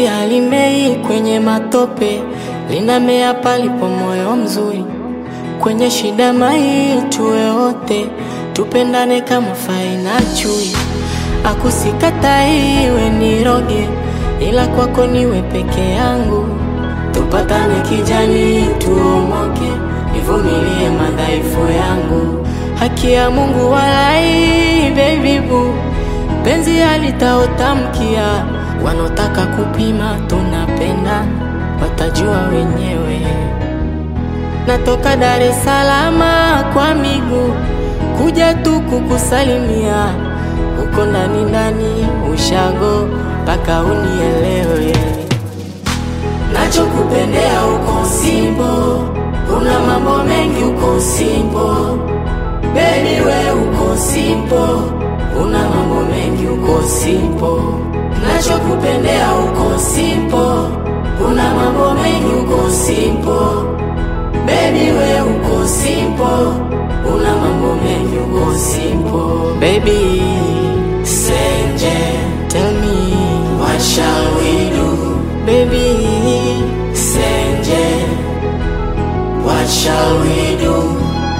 Penzi halimei kwenye matope, linamea palipo moyo mzuri. Kwenye shida mai tuwe wote, tupendane kama fai na chui. Akusikatai iwe niroge, ila kwako niwe peke yangu. Tupatane kijani, tuomoke, nivumilie madhaifu yangu. Haki ya Mungu walai, baby boo, penzi halitaotamkia. Wanaotaka kupima tunapenda, watajua wenyewe. Natoka Dar es Salaam kwa miguu kuja tu kukusalimia, uko ndani ndani ushago mpaka unielewe. Nachokupendea uko Simbo, una mambo mengi uko Simbo, baby we uko Simbo, una mambo mengi uko Simbo. Nachokupendea uko Simbo, una mambo mengi uko Simbo, baby we uko Simbo, una mambo mengi uko Simbo. Baby Senje, tell me what shall we do? Baby Senje, what shall we do?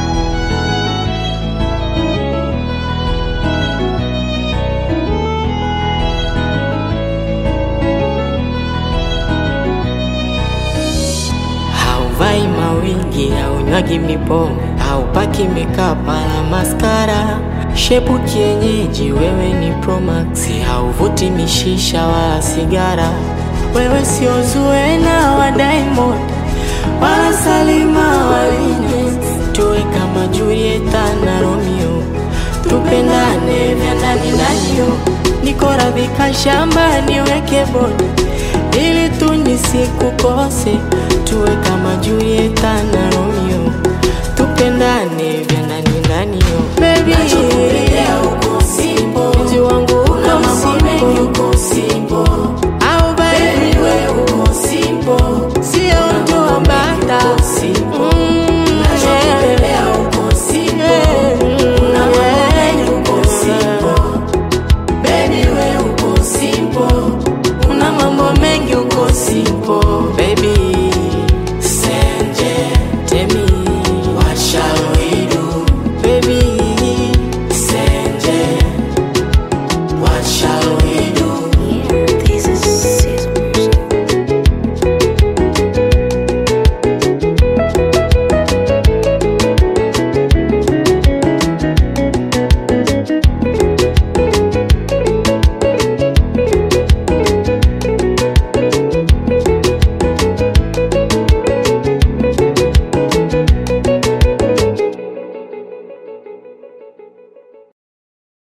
Hauvai mawingi, haunywagi mipombe, haupaki makeup wala maskara. Shepu kienyeji, wewe ni Promax, hauvuti mishisha wala sigara. Wewe sio Zuena wa Diamond wala Salima waline, tuwe kama Julieta na Romeo, tupendane vya ndani ndani yo. Niko radhi shamba niweke bodi ili tu nisikukose, tuwe kama Julieta na Romeo.